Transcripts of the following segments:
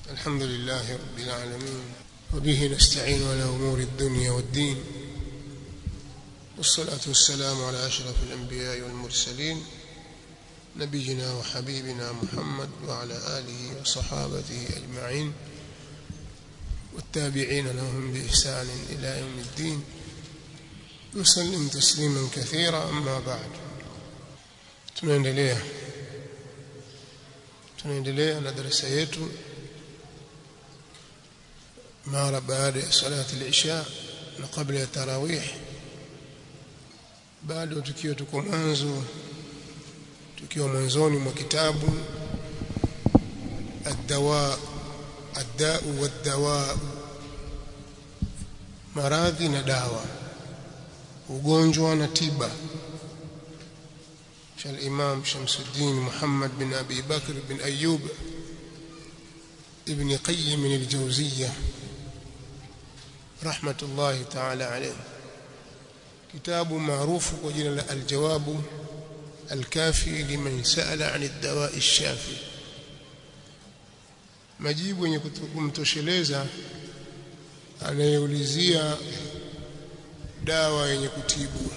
الحمد لله رب العالمين وبه نستعين على أمور الدنيا والدين والصلاة والسلام على أشرف الأنبياء والمرسلين نبينا وحبيبنا محمد وعلى آله وصحابته أجمعين والتابعين لهم بإحسان إلى يوم الدين وسلم تسليما كثيرا أما بعد tunaendelea tunaendelea na darasa yetu mara baada ya salati al-isha na kabla ya tarawih bado tukiwa tuko mwanzo tukiwa mwanzoni mwa kitabu ad-dawa ad-da'u wad-dawa maradhi na dawa ugonjwa na tiba الإمام شمس الدين محمد بن أبي بكر بن أيوب ابن قيم الجوزية رحمة الله تعالى عليه كتاب معروف وجل الجواب الكافي لمن سأل عن الدواء الشافي majibu yenye kumtosheleza anayeulizia dawa yenye kutibu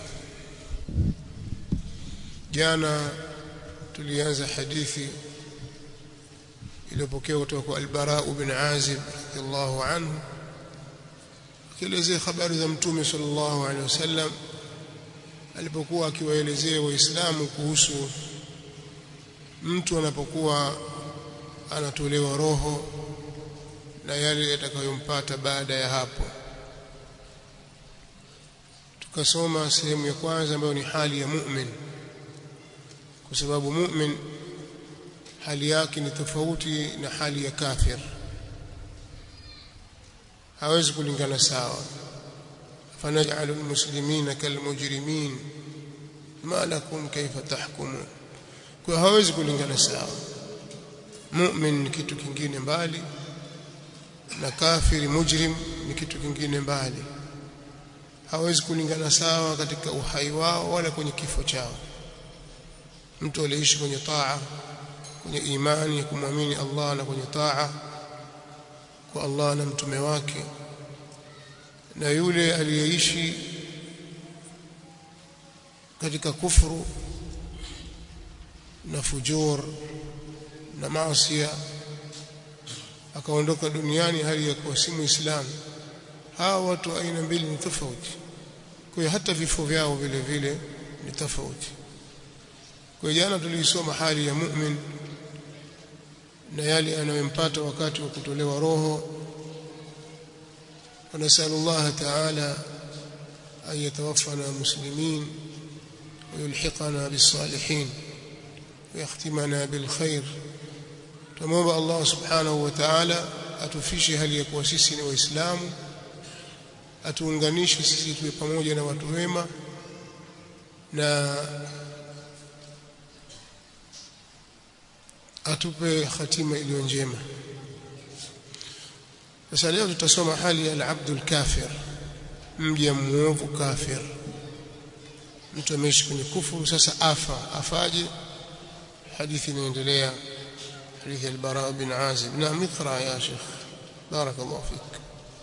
jana tulianza hadithi iliyopokewa kutoka kwa al-Bara ibn Azib radiyallahu anhu akielezea habari za mtume sallallahu alaihi wasallam alipokuwa akiwaelezea waislamu kuhusu mtu anapokuwa anatolewa roho na yale yatakayompata baada ya hapo tukasoma sehemu ya kwanza ambayo ni hali ya mu'min kwa sababu mu'min hali yake ni tofauti na hali ya kafir hawezi kulingana sawa fanaj'alu almuslimina kalmujrimin ma lakum kayfa tahkumun kwa hawezi kulingana sawa mu'min ni kitu kingine mbali na kafiri mujrim ni kitu kingine mbali hawezi kulingana sawa katika uhai wao wala kwenye kifo chao mtu aliyeishi kwenye taa kwenye imani ya kumwamini Allah na kwenye taa kwa Allah na mtume wake na yule aliyeishi katika kufuru na fujur na maasiya akaondoka duniani hali ya kuwa si muislamu hawa watu aina mbili ni tofauti kwa hiyo hata vifo vyao vile vile ni tofauti kwa jana tuliisoma hali ya mu'min na yale anayompata wakati wa kutolewa roho ونسأل الله تعالى أن يتوفنا مسلمين ويلحقنا بالصالحين ويختمنا بالخير تموب الله سبحانه وتعالى atufishi hali ya kuwa sisi ni waislamu atuunganishe sisi tuwe pamoja na watu wema na atupe hatima iliyo njema sasa leo tutasoma hali ya al-abdul kafir mja muovu kafir mtu ameishi kwenye kufuru sasa afa afaje hadithi inaendelea حديث البراء بن عازب نعم اقرا يا شيخ بارك الله فيك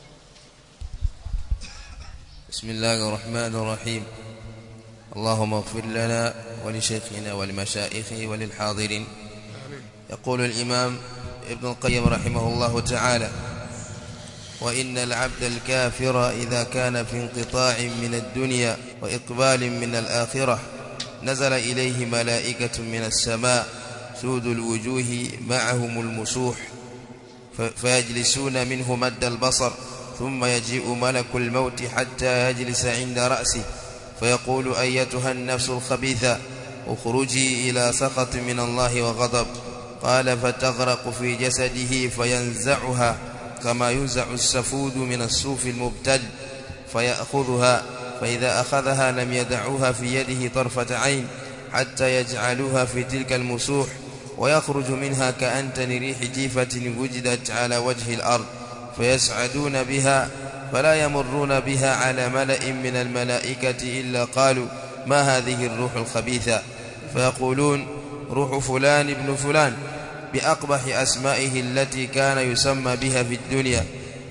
بسم الله الرحمن الرحيم اللهم اغفر لنا ولشيخنا ولمشائخه وللحاضرين يقول الإمام ابن القيم رحمه الله تعالى وإن العبد الكافر إذا كان في انقطاع من الدنيا وإقبال من الآخرة نزل إليه ملائكة من السماء سود الوجوه معهم المسوح فيجلسون منه مد البصر ثم يجيء ملك الموت حتى يجلس عند رأسه فيقول أيتها النفس الخبيثة اخرجي إلى سخط من الله وغضب قال فتغرق في جسده فينزعها كما ينزع السفود من الصوف المبتل فيأخذها فإذا أخذها لم يدعوها في يده طرفة عين حتى يجعلوها في تلك المسوح ويخرج منها كأنتن ريح جيفة وجدت على وجه الأرض فيسعدون بها فلا يمرون بها على ملأ من الملائكة إلا قالوا ما هذه الروح الخبيثة فيقولون روح فلان ابن فلان بأقبح أسمائه التي كان يسمى بها في الدنيا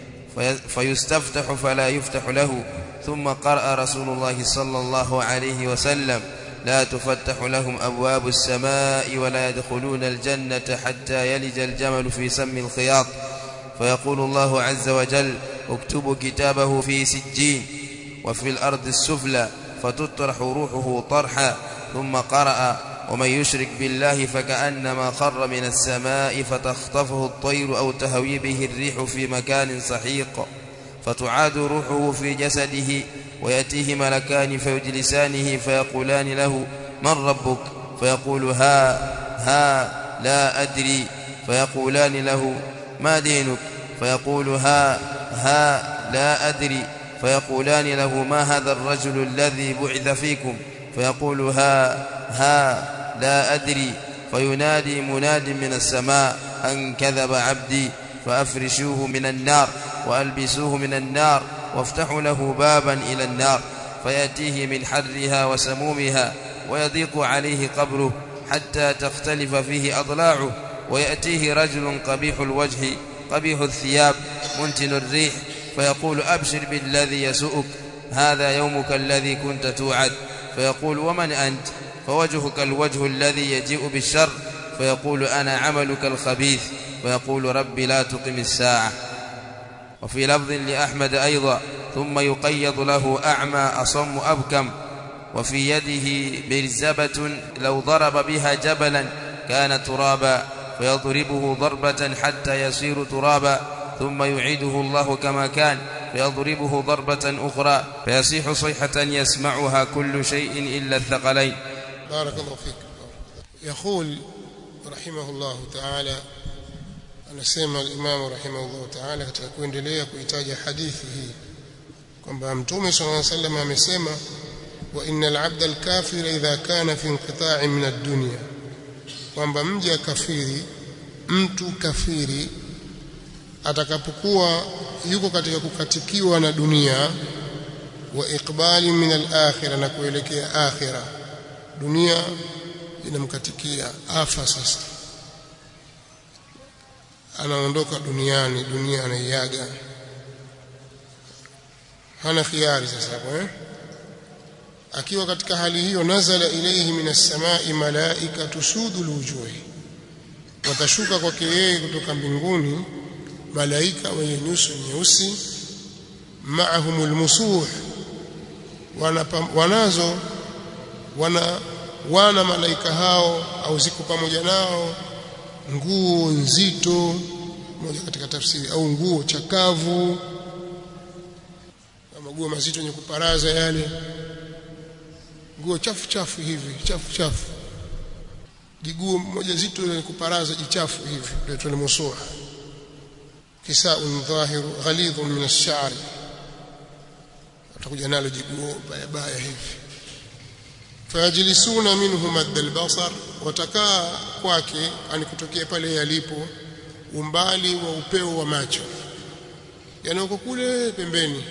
فيستفتح فلا يفتح له ثم قرأ رسول الله صلى الله عليه وسلم لا تفتح لهم أبواب السماء ولا يدخلون الجنة حتى يلج الجمل في سم الخياط فيقول الله عز وجل اكتبوا كتابه في سجين وفي الأرض السفلى فتطرح روحه طرحا ثم قرأ ومن يشرك بالله فكأنما خر من السماء فتخطفه الطير أو تهوي به الريح في مكان سحيق فتعاد روحه في جسده ويأتيه ملكان فيجلسانه فيقولان له من ربك فيقول ها ها لا أدري فيقولان له ما دينك فيقول ها ها لا أدري فيقولان له ما هذا الرجل الذي بعث فيكم فيقول ها ها لا أدري فينادي مناد من السماء أن كذب عبدي فأفرشوه من النار وألبسوه من النار وافتحوا له بابا إلى النار فيأتيه من حرها وسمومها ويضيق عليه قبره حتى تختلف فيه أضلاعه ويأتيه رجل قبيح الوجه قبيح الثياب منتن الريح فيقول أبشر بالذي يسؤك هذا يومك الذي كنت توعد فيقول ومن أنت فوجهك الوجه الذي يجيء بالشر فيقول أنا عملك الخبيث فيقول رب لا تقم الساعة وفي لفظ لأحمد أيضا ثم يقيض له أعمى أصم أبكم وفي يده برزبة لو ضرب بها جبلا كان ترابا فيضربه ضربة حتى يصير ترابا ثم يعيده الله كما كان فيضربه ضربة أخرى فيصيح صيحة يسمعها كل شيء إلا الثقلين بارك الله فيك يقول رحمه الله تعالى anasema al-Imam rahimahullah ta'ala katika kuendelea kuitaja hadithi hii kwamba Mtume صلى الله عليه وسلم amesema wa innal 'abda al-kafira idha kana fi inqita'in min ad-dunya kwamba mja kafiri mtu kafiri atakapokuwa yuko katika kukatikiwa na dunia wa iqbali min al-akhirah na kuelekea akhirah dunia inamkatikia afa sasa anaondoka duniani dunia anaiaga hana khiari sasa hapo eh akiwa katika hali hiyo nazala ilayhi minas samai malaika tusudul wujuhi watashuka kwake yeye kutoka mbinguni malaika wenye nyuso nyeusi maahumul musuh wanazo wana wana malaika hao au ziko pamoja nao nguo nzito moja katika tafsiri au nguo chakavu nguo mazito yenye kuparaza yale nguo chafu chafu hivi chafu chafu jiguo moja zito lenye kuparaza jichafu hivi ndio tulimusuha kisaun dhahiru ghalidhun min ash-sha'r atakuja nalo jiguo baya baya hivi fayajlisuna minhu madda albasar watakaa kwake ani kutokea pale yalipo umbali wa upeo wa macho yani uko kule pembeni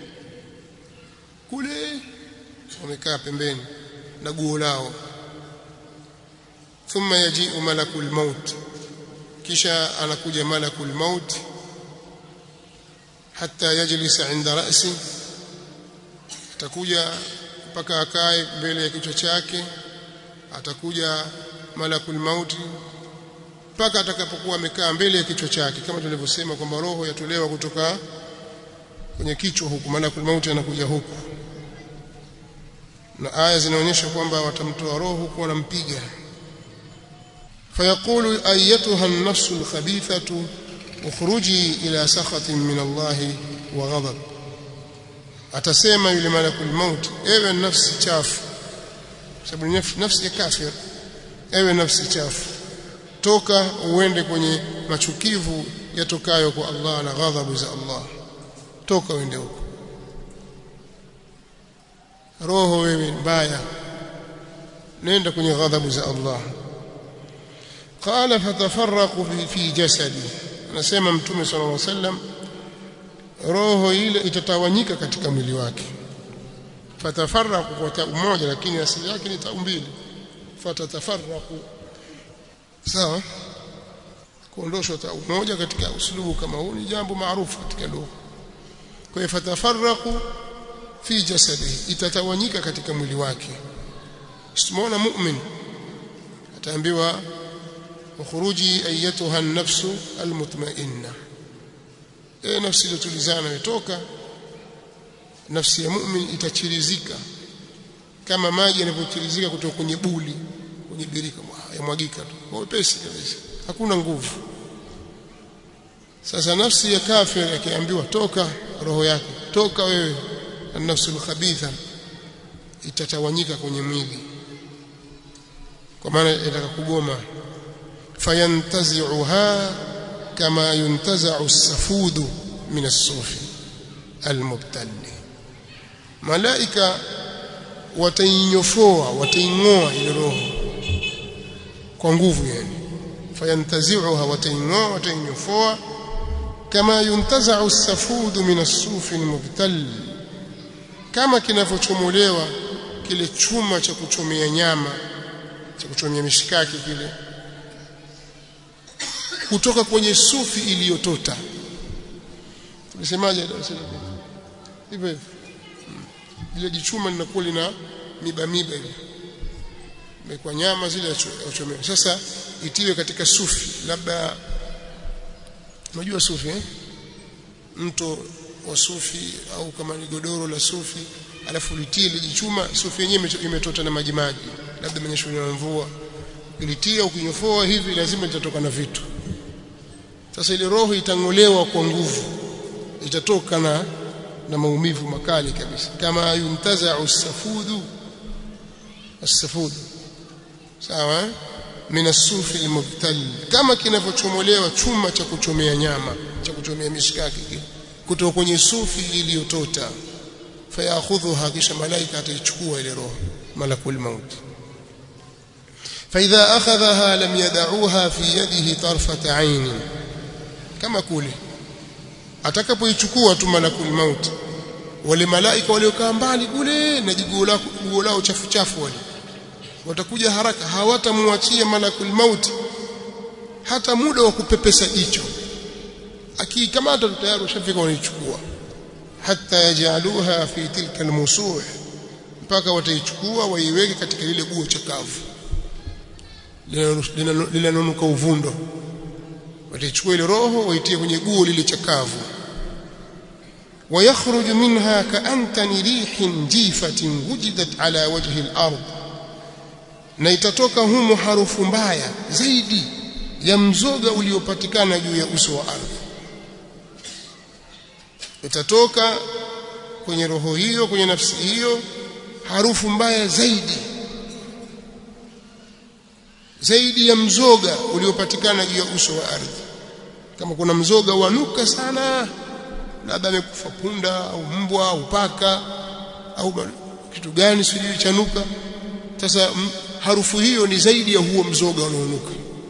kule wamekaa pembeni na guo lao thumma yaji'u malakul maut kisha anakuja malakul maut hatta yajlisa inda ra'si atakuja mpaka akae mbele ya kichwa chake atakuja malakul mauti mpaka atakapokuwa amekaa mbele ya kichwa chake kama tulivyosema kwamba roho yatolewa kutoka kwenye kichwa huku malakul mauti anakuja huku na aya zinaonyesha kwamba watamtoa roho huku wanampiga فيقول ايتها النفس الخبيثه اخرجي الى سخط من الله وغضب atasema yule malakul maut ewe nafsi chafu sababu nafsi ya kafir ewe nafsi chafu toka uende kwenye machukivu yatokayo kwa Allah na ghadhabu za Allah toka uende huko roho wewe mbaya nenda kwenye ghadhabu za Allah qala fatafarraqu fi jasadi anasema mtume sallallahu alaihi wasallam roho ile itatawanyika katika mwili wake fatafarraqu kwa tau moja lakini asili yake ni tau mbili fatatafarraqu sawa kuondoshwa ta umoja katika uslubu kama huu ni jambo maarufu katika lugha kwa hiyo fatafarraqu fi jasadihi itatawanyika katika mwili wake tumeona mu'min ataambiwa ukhruji ayatuha an-nafsu al-mutma'inna e nafsi iliyotulizana itoka nafsi ya mu'min itachirizika kama maji yanavyochirizika kutoka kwenye buli kwenye birika yamwagika tu kwa wepesi kabisa hakuna nguvu sasa nafsi ya kafir akiambiwa toka roho yake toka wewe an-nafsul khabitha itatawanyika kwenye mwili kwa maana itaka kugoma fayantazi'uha kama yuntaza'u as-safudu min as-sufi al-mubtali malaika watainyofoa wataingoa ile roho kwa nguvu yani fayantazi'uha wataingoa watainyofoa kama yuntaza'u as-safudu min as-sufi al-mubtal kama kinavyochomolewa kile chuma cha kuchomea nyama cha kuchomea mishikaki kile kutoka kwenye sufi iliyotota tulisemaje darasa hivyo hivyo ile jichuma linakuwa lina miba miba ile kwa nyama zile achomea sasa itiwe katika sufi labda unajua sufi eh mto wa sufi au kama ni godoro la sufi alafu litie lijichuma sufi yenyewe imetota na maji maji labda manyesho ya mvua ilitia ukinyofoa hivi lazima litatoka na vitu sasa ile roho itangolewa kwa nguvu itatoka na na maumivu makali kabisa kama yuntaza'u as-safudu as-safudu sawa min as-sufi al-mubtal kama kinavyochomolewa chuma cha kuchomea nyama cha kuchomea mishikaki kutoka kwenye sufi iliyotota fayakhudhuha kisha malaika ataichukua ile roho malakul maut فإذا أخذها لم يدعوها في يده طرفة عين kama kule atakapoichukua tu malakul maut wale malaika waliokaa mbali kule na jiguo lao jiguo lao chafu chafu wale watakuja haraka hawatamwachia malakul maut hata muda wa kupepesa jicho akikamata tayari ushafika wanaichukua hata yajaluha fi tilka almusuh mpaka wataichukua waiweke katika lile guo chakavu linalonuka uvundo wataichukua ile roho waitie kwenye guo lile chakavu ويخرج منها كأنتن ريح جيفة وجدت على وجه الأرض na itatoka humo harufu mbaya zaidi ya mzoga uliopatikana juu ya uso wa ardhi itatoka kwenye roho hiyo kwenye nafsi hiyo harufu mbaya zaidi zaidi ya mzoga uliopatikana juu ya uso wa ardhi kama kuna mzoga wanuka sana labda amekufa punda au mbwa au paka au kitu gani sijui chanuka sasa harufu hiyo ni zaidi ya huo mzoga unaonuka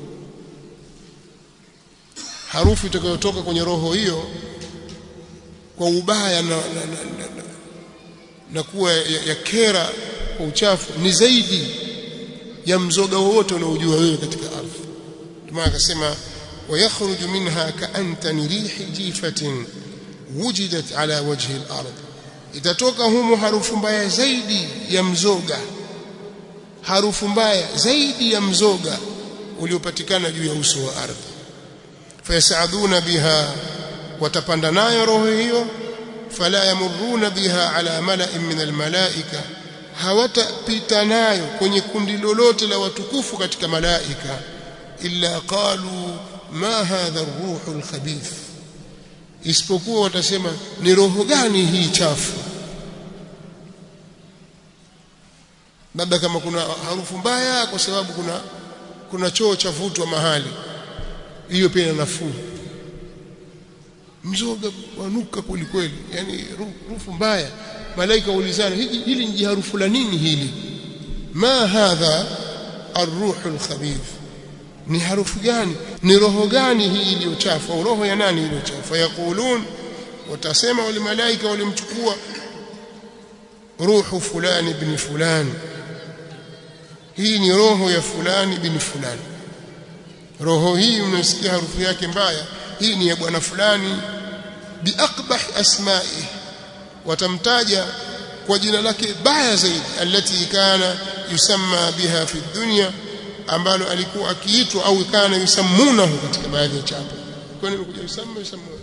harufu itakayotoka kwenye roho hiyo kwa ubaya na, na, na, na, na, na kuwa ya, ya kera kwa uchafu ni zaidi ya mzoga wowote unaojua wewe katika ardhi ndio akasema wayakhruju minha ka'antani rihi jifatin wujidat ala wajhi al-ard itatoka humo harufu mbaya zaidi ya mzoga harufu mbaya zaidi ya mzoga uliopatikana juu ya uso wa ardhi fayasaduna biha watapanda nayo roho hiyo fala yamuruna biha ala mala'in min almalaika hawatapita nayo kwenye kundi lolote la watukufu katika malaika illa qalu ma hadha ar-ruhu al-khabith isipokuwa watasema ni roho gani hii chafu labda kama kuna harufu mbaya kwa sababu kuna kuna choo cha vutwa mahali hiyo pia ina nafuu mzoga wanuka kweli kweli yani harufu mbaya malaika waulizana hili, hili ni harufu la nini hili ma hadha arruhu alkhabith ni harufu gani ni roho gani hii iliyochafu au roho ya nani iliyochafu yaqulun watasema wale malaika walimchukua ruhu fulani ibn fulani hii ni roho ya fulani bin fulani roho hii mnasikia harufu yake mbaya hii ni ya bwana fulani biaqbah asma'i watamtaja kwa jina lake baya zaidi alati kana yusamma biha fi dunya ambalo alikuwa akiitwa au kana yusammunahu katika baadhi ya chapa kwa nini kuja yusamma yusammuna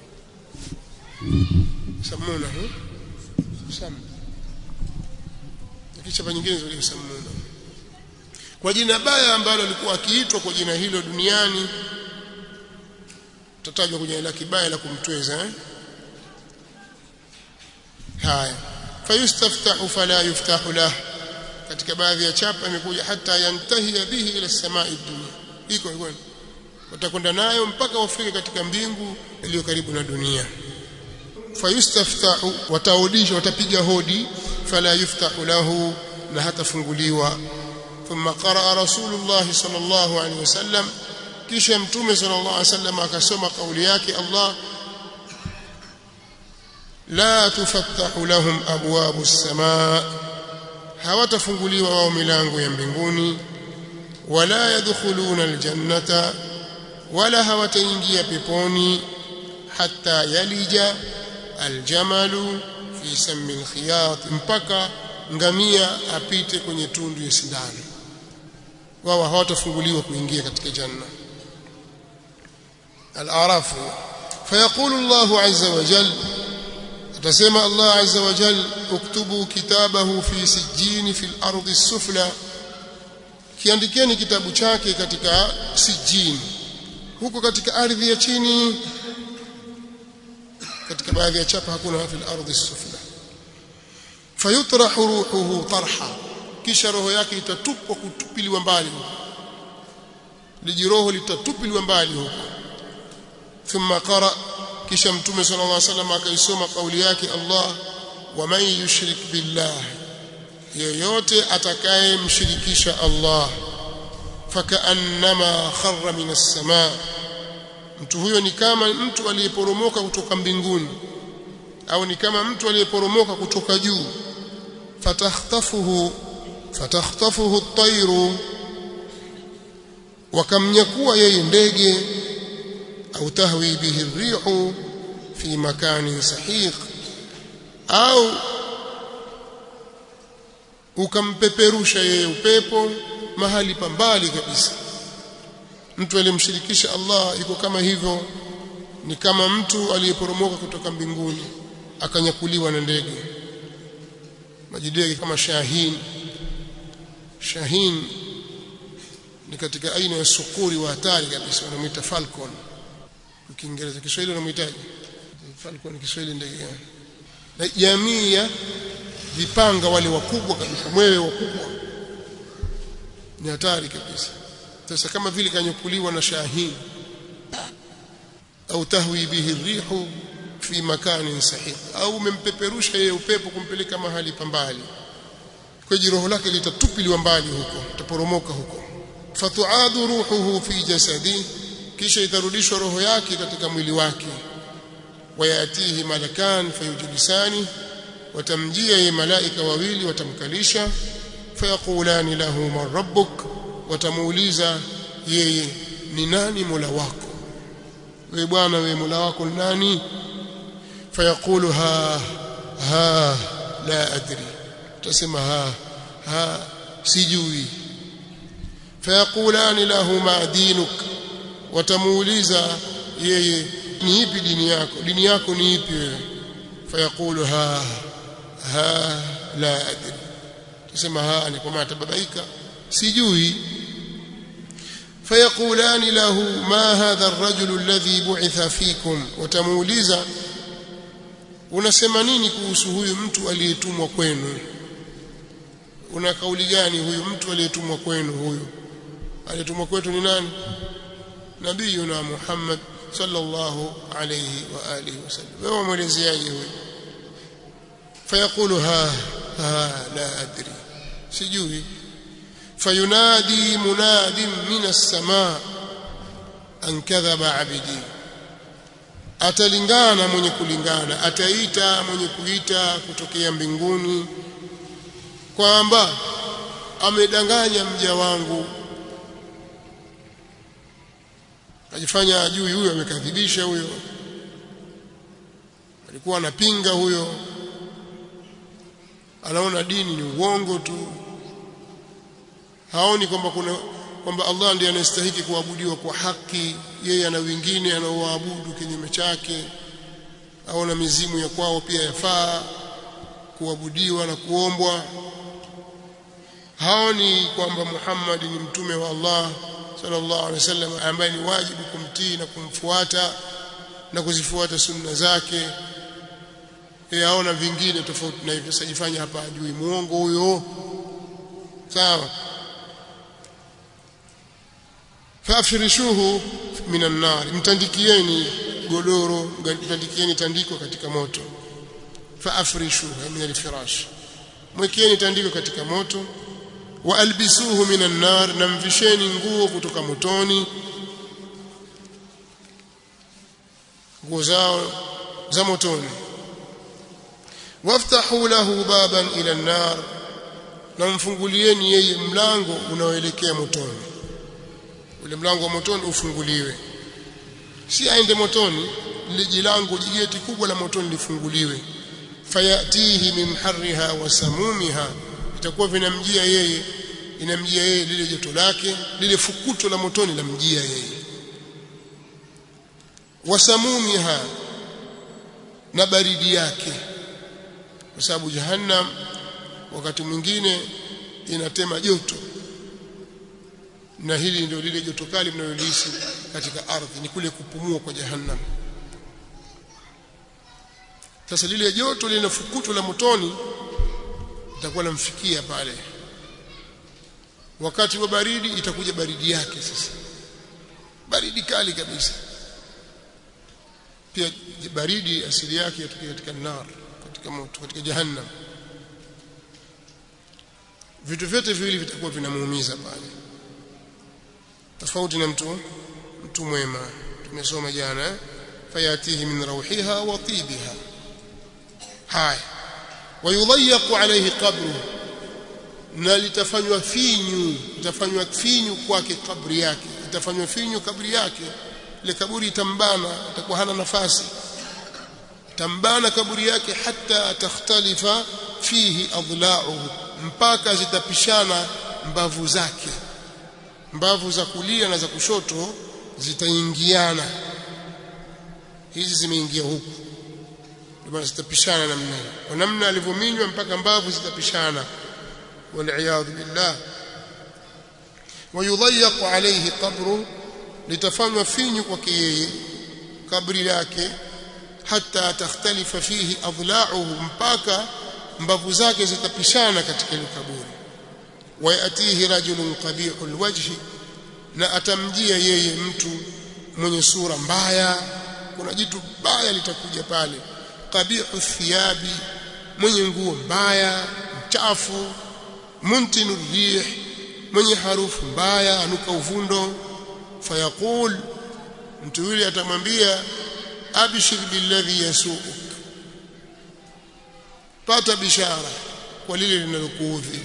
yusammunahu yusamma kichapa nyingine zile yusammuna kwa jina baya ambalo alikuwa akiitwa kwa jina hilo duniani tutajwa kwenye la kibaya la kumtweza eh? haya fayustaftahu fala yuftahu lah katika baadhi ya chapa imekuja hata yantahi bihi ila samai dunia iko iko watakwenda nayo mpaka wafike katika mbingu iliyo karibu na dunia fayustaftahu wataudisha watapiga hodi fala yuftahu lahu na hatafunguliwa ثم قرأ رسول الله صلى الله عليه وسلم kisha mtume sallallahu alaihi wasallam akasoma kauli yake Allah la tufattahu lahum abwabu as-samaa hawatafunguliwa wao milango ya mbinguni wala yadkhuluna aljannata wala hawataingia peponi hatta yalija aljamalu fi sammi alkhiyat mpaka ngamia apite kwenye tundu ya sindano wao hawatafunguliwa kuingia katika janna al-araf fayaqulu Allah azza wa jalla atasema Allah azza wa jalla uktubu kitabahu fi sijjin fi al-ardi as-sufla kiandikeni kitabu chake katika sijjin huko katika ardhi ya chini katika baadhi ya chapa hakuna fi al-ardi as-sufla fayutrahu ruhuhu tarha kisha roho yake itatupwa kutupiliwa mbali lijiroho litatupiliwa mbali huko thumma qara kisha mtume sallallahu alaihi wasallam akaisoma kauli yake Allah wa man yushrik billah yoyote atakayemshirikisha Allah fakaannama kharra minas samaa mtu huyo ni kama mtu aliyeporomoka kutoka mbinguni au ni kama mtu aliyeporomoka kutoka juu fatakhtafuhu fatakhtafuhu at-tayru wakamnyakua yeye ndege au tahwi bihi ar-rihu fi makanin sahiq au ukampeperusha yeye upepo mahali pambali kabisa mtu aliyemshirikisha Allah yuko kama hivyo ni kama mtu aliyeporomoka kutoka mbinguni akanyakuliwa na ndege majidege kama shahin shahin ni katika aina ya sukuri wa hatari kabisa wanamuita falcon kwa Kiingereza Kiswahili wanamuitaje falcon Kiswahili ndege gani na jamii ya vipanga wale wakubwa kabisa mwewe wakubwa ni hatari kabisa sasa kama vile kanyakuliwa na shahin au tahwi bihi rihu fi makanin sahih au umempeperusha yeye upepo kumpeleka mahali pambali kwa roho lake litatupiliwa mbali huko taporomoka huko fatuadu ruhuhu fi jasadi kisha itarudishwa roho yake katika mwili wake wayatihi malakan fayujlisani watamjia yeye malaika wawili watamkalisha fayaqulani lahu man rabbuk watamuuliza yeye ni nani mola wako wewe bwana wewe mola wako ni nani fayaqulu ha ha la adri tutasema ha ha sijui fayaqulani lahu ma dinuk watamuuliza yeye ni ipi dini yako dini yako ni ipi wewe fayaqulu ha ha la adri tusema ha ni kwa maana tababaika sijui فيقولان له ما هذا الرجل الذي بعث فيكم وتموuliza unasema nini kuhusu huyu mtu aliyetumwa kwenu una kauli gani huyu mtu aliyetumwa kwenu huyu aliyetumwa kwetu ni nani nabiyuna Muhammad sallallahu alayhi wa alihi wasallam wewe mwelezeaje huyu fayaqulu ha ha la adri sijui فينادي مناد من السماء أن كذب عبدي atalingana mwenye kulingana ataita mwenye kuita kutokea mbinguni kwamba amedanganya mja wangu ajifanya ajui huyo amekadhibisha huyo alikuwa anapinga huyo anaona dini ni uongo tu haoni kwamba kuna kwamba Allah ndiye anastahili kuabudiwa kwa haki yeye ana wengine anaoabudu kinyume chake au na mizimu ya kwao pia yafaa kuabudiwa na kuombwa haoni kwamba Muhammad ni mtume wa Allah sallallahu alaihi wasallam ambaye ni wajibu kumtii na kumfuata na kuzifuata sunna zake yeye aona vingine tofauti na hivyo sajifanya hapa ajui muongo huyo sawa fafirishuhu minan nar mtandikieni godoro mtandikieni tandiko katika moto faafrishuhu min alfirash mwekeeni tandiko katika moto wa albisuhu minan nar na mvisheni nguo kutoka motoni nguo zao za motoni waftahu lahu baban ila an-nar na mfungulieni yeye mlango unaoelekea motoni ule mlango wa motoni ufunguliwe si aende motoni lile jilango jigeti kubwa la motoni lifunguliwe fayatihi min harriha wa samumiha itakuwa vinamjia yeye inamjia yeye lile joto lake lile fukuto la motoni lamjia yeye wasamumiha na baridi yake kwa sababu jahannam wakati mwingine inatema joto na hili ndio lile joto kali mnalolihisi katika ardhi ni kule kupumua kwa jahannam sasa lile joto lile fukuto la motoni litakuwa lamfikia pale wakati wa baridi itakuja baridi yake sasa baridi kali kabisa pia baridi asili yake yatokea katika nar katika moto katika jahannam vitu vyote viwili vitakuwa vinamuumiza pale tofauti na mtu mtu mwema tumesoma jana fayatihi min rawhiha wa tibiha haya wayudhayyaqu alayhi qabru na litafanywa finyu litafanywa finyu kwake kabri yake itafanywa finyu kabri yake ile kaburi itambana itakuwa hana nafasi tambana kaburi yake hata takhtalifa fihi adla'uhu mpaka zitapishana mbavu zake mbavu za kulia na za kushoto zitaingiana hizi zimeingia huku ndio zitapishana namna hiyo kwa namna alivyominywa mpaka mbavu zitapishana waliyadhu billah wayudhayyaqu alayhi qabru litafanywa finyu kwake yeye kabri lake hata takhtalifa fihi adla'uhu mpaka mbavu zake zitapishana katika ile kaburi wayatihi rajulun qabihul wajhi na atamjia yeye mtu mwenye sura mbaya kuna jitu baya litakuja pale qabihu thiyabi mwenye nguo mbaya mchafu muntinu rih mwenye harufu mbaya anuka uvundo fayaqul mtu yule atamwambia abshir billadhi yasuuk pata bishara kwa lile linalokuudhi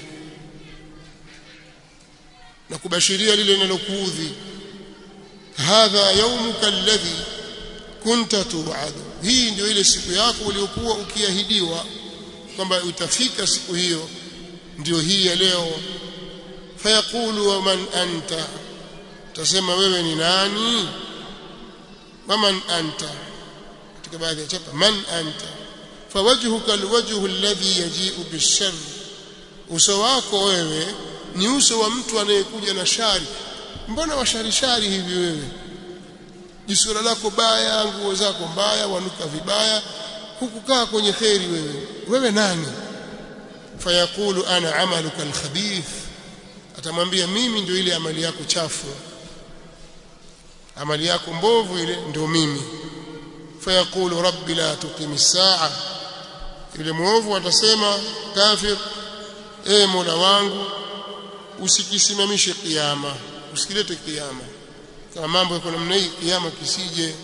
na kubashiria lile linalokuudhi hadha yawmuka alladhi kunta tu'adu hii ndio ile siku yako uliyokuwa ukiahidiwa kwamba utafika siku hiyo ndio hii ya leo fayaqulu wa man anta tasema wewe ni nani waman anta katika baadhi ya chapa man anta fawajhuka alwajhu alladhi yaji'u bishar uso wako wewe ni uso wa mtu anayekuja na shari mbona washarishari hivi wewe jisura lako baya nguo zako mbaya wanuka vibaya hukukaa kwenye kheri wewe wewe nani fayaqulu ana amaluka alkhabith atamwambia mimi ndio ile amali yako chafu amali yako mbovu ile ndio mimi fayaqulu rabbi la tuqimi saa yule muovu atasema kafir e mola wangu usikisimamishe kiyama usikilete kiyama kama mambo yako namna hii kiyama kisije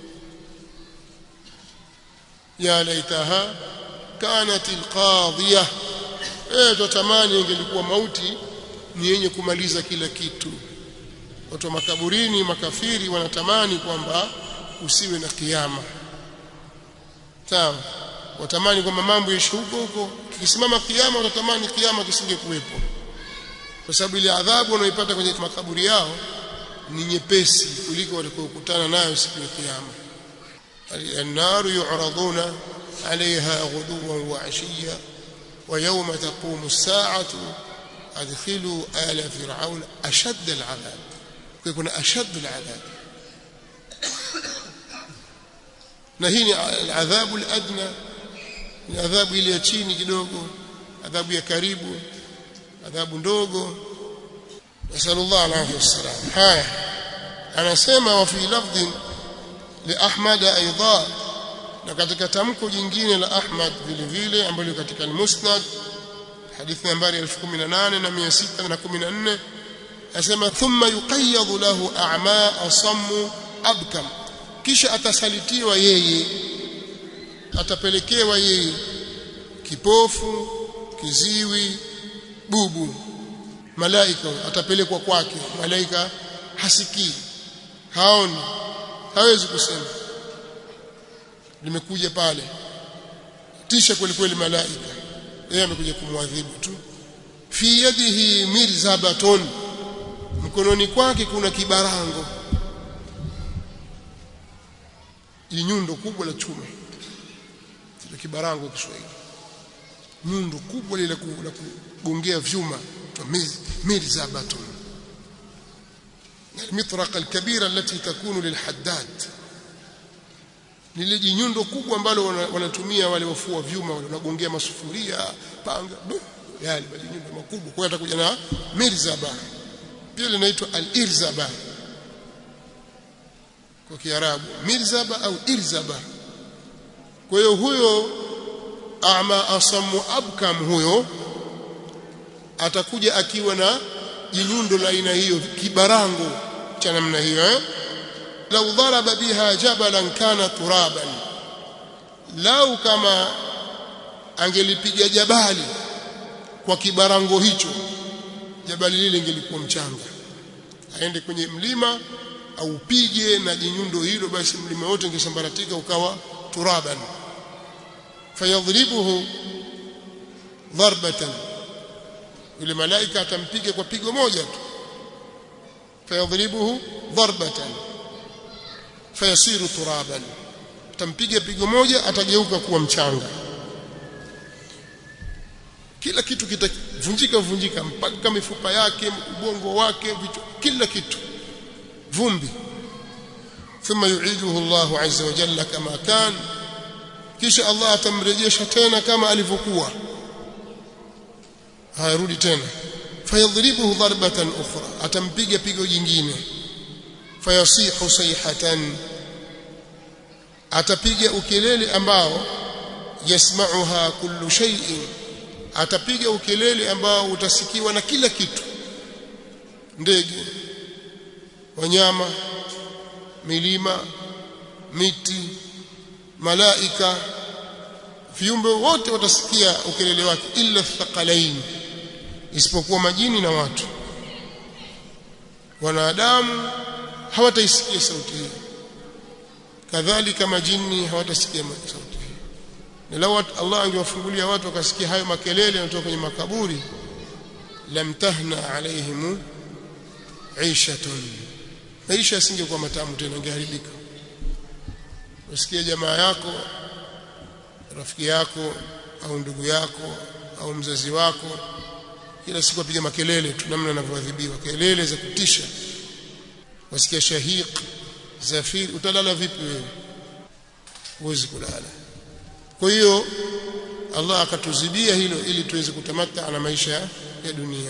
ya laitaha kanat alqadhiya eh tutamani ingelikuwa mauti ni yenye kumaliza kila kitu watu wa makaburini makafiri wanatamani kwamba usiwe na kiyama sawa watamani kwamba mambo yaishe huko huko kikisimama kiyama watatamani kiyama kisingekuwepo kwa sababu ile adhabu wanaoipata kwenye makaburi yao ni nyepesi kuliko walikokutana nayo siku ya kiyama النار يعرضون عليها غدوا وعشيا ويوم تقوم الساعة أدخلوا آل فرعون أشد العذاب يكون أشد العذاب نهيني العذاب الأدنى العذاب ile ya chini kidogo adhabu ya karibu adhabu ndogo nasallallahu alayhi wasallam haya anasema wa fi lafdhin li ahmad aidha na katika tamko jingine la ahmad vile vile ambalo katika al-musnad hadithi nambari 18614 asema thumma yuqayyad lahu a'ma asammu abkam kisha atasalitiwa yeye atapelekewa yeye kipofu kiziwi bubu malaika atapelekwa kwake malaika hasikii haoni hawezi kusema limekuja pale tisha kweli kweli malaika yeye amekuja kumwadhibu tu fi yadihi mirzabatun mkononi kwake kuna kibarango nyundo kubwa la chuma ile kibarango Kiswahili nyundo kubwa lile la kugongea vyuma mirzabatun المطرقة الكبيرة التي تكون للحداد lile jinyundo kubwa ambalo wanatumia wale wafua vyuma wale wanagongea masufuria panga yale majinyundo makubwa kwa atakuja na mirzaba pia linaitwa al-irzaba kwa kiarabu mirzaba au irzaba kwa hiyo huyo ama asamu abkam huyo atakuja akiwa na jinyundo la aina hiyo kibarango cha namna hiyo eh lau dharaba biha jabalan kana turaban lau kama angelipiga jabali kwa kibarango hicho jabali lile ingelikuwa mchanga aende kwenye mlima au upige na jinyundo hilo basi mlima wote ungesambaratika ukawa turaban fayadhribuhu dharbatan yule malaika atampiga kwa pigo moja tu fayadhribuhu dharbatan fayasiru turaban atampiga pigo moja atageuka kuwa mchanga kila kitu kitavunjika vunjika mpaka mifupa yake ubongo wake vitu kila kitu vumbi thumma yu'iduhu Allahu azza wa jalla kama kan kisha Allah atamrejesha tena kama alivyokuwa hayarudi tena fayadhribuhu darbatan ukhra atampiga pigo jingine fayasihu sayhatan atapiga ukelele ambao yasma'uha kullu shay'in atapiga ukelele ambao utasikiwa na kila kitu ndege wanyama milima miti malaika viumbe wote watasikia ukelele wake illa thaqalain isipokuwa majini na watu wanadamu hawataisikia sauti hii kadhalika majini hawatasikia sauti hii na lau Allah angewafungulia watu wakasikia hayo makelele yanatoka kwenye makaburi lam tahna alaihim aishatun maisha yasingekuwa matamu tena ingeharibika usikie jamaa yako rafiki yako au ndugu yako au mzazi wako kila siku apiga makelele tu namna anavyoadhibiwa kelele za kutisha wasikia shahiq zafir utalala vipi wewe huwezi kulala kwa hiyo Allah akatuzibia hilo ili tuweze kutamata na maisha ya dunia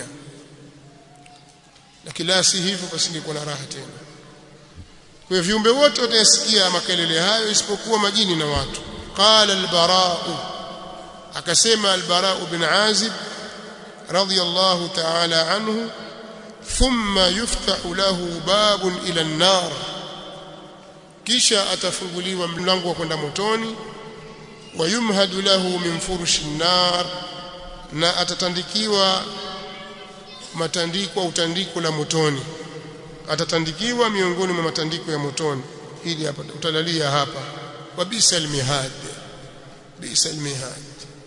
lakini la si hivyo pasingekuwa na raha tena kwa hiyo viumbe wote watasikia makelele hayo isipokuwa majini na watu qala al-bara'u akasema al-bara'u bin azib radiyallahu ta'ala anhu thumma yuftahu lahu babun ila an-nar kisha atafunguliwa mlango wa kwenda motoni wayumhadu lahu min furushi an-nar na atatandikiwa matandiko au tandiko la motoni atatandikiwa miongoni mwa matandiko ya motoni hili hapa utalalia hapa wa bisal mihad bisal mihad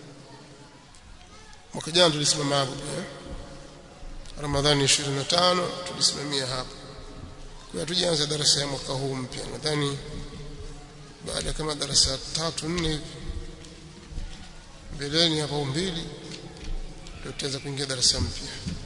mwaka jana tulisimama hapo pia Ramadhani 25 tulisimamia hapo kwa tujaanza darasa ya mwaka huu mpya nadhani baada kama darasa tatu nne mbeleni hapo mbili ndio tutaanza kuingia darasa mpya